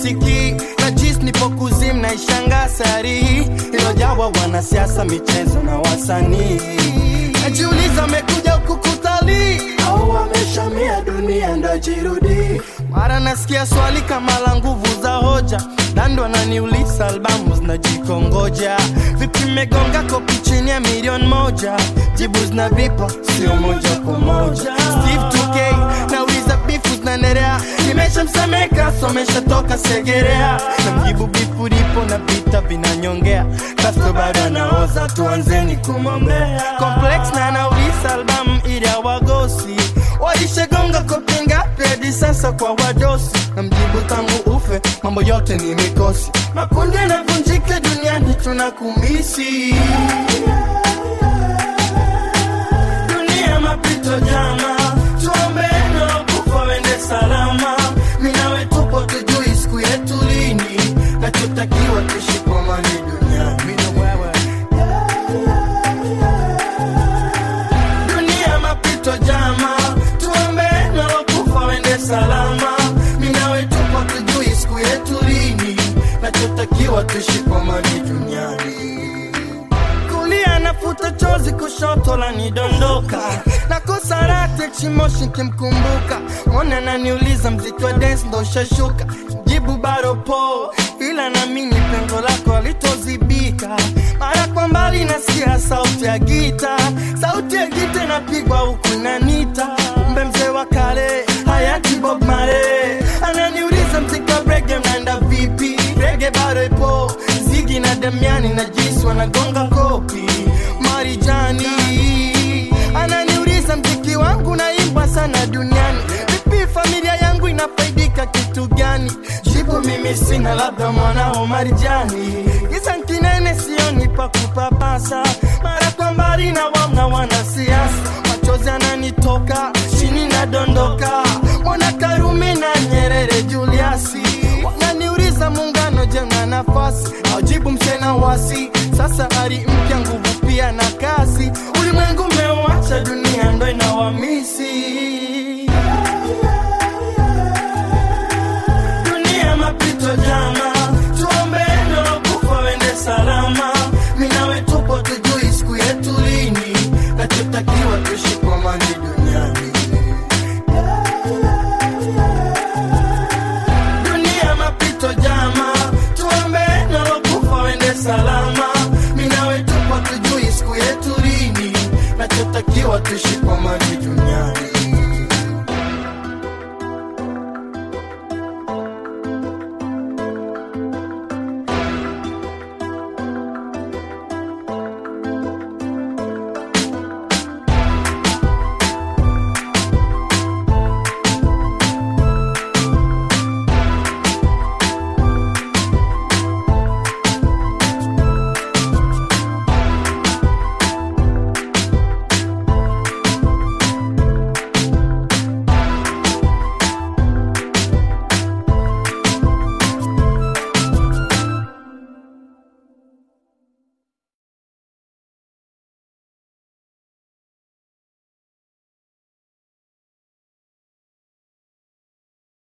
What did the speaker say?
sisikii na jis nipo kuzimu na ishanga sari ilojawa wanasiasa michezo na wasanii najiuliza amekuja huku kutalii au wameshamia dunia ndo jirudi mara nasikia swali kama la nguvu za hoja dando ananiuliza albamu zinajikongoja vipi megonga kopi chini ya milioni moja jibu zinavipa sio moja kwa moja steve 2k nauliza bifu zinaendelea nimeshamsemeka someshatoka segerea na mjibu bifu lipo na vita vinanyongea kasto bado anaoza tuanzeni kumwombea complex na anauliza albamu ili awagosi walishagonga kopi ngapi hadi sasa kwa wadosi na mjibu tangu ufe mambo yote ni mikosi makundi yanavunjika duniani tunakumisi dunia mapito jama tuombe kufa wende salama minawe tupo tujui siku yetu lini nachotakiwa tuishi kwa amani duniani dunia mapito jama tuombe kufa wende salama minawe tupo tujui siku yetu lini nachotakiwa tuishi kwa amani duniani kulia nafuta chozi kushoto la nidondoka nakosa rate chimoshi kimkumbuka mwana naniuliza mziki wa dance ndo ushashuka jibu bado po ila namini pengo lako alitozibika mara kwa mbali nasikia sauti ya gita sauti ya gita inapigwa huku nanita kumbe mzee wa kale hayati bob mare ananiuliza mziki wa brege mnaenda vipi rege bado ipo zigi na damiani na jisi wanagonga kopi marijani ananiuliza mziki wangu naimbwa sana duniani vipi familia yangu inafaidika kitu gani jibu mimi sina labda mwanao marijani giza nkinene sioni pa kupapasa mara kwa mbali na wamna wanasiasa machozi ananitoka chini nadondoka mwana karume na nyerere juliasi wananiuliza muungano je na nafasi aujibu msena wasi sasa ari mpya nguvu pia na kasi ulimwengu umeuacha dunia ndo inawamisi dunia mapito jama tuombe ndo kufa wende salama minawe tupo tujui siku yetu lini nachotakiwa tuishi kwa amani duniani dunia mapito jama tuombe nalokufa wende salama minawe tupo tujui siku yetu lini nachotakiwa tuishi kwa amani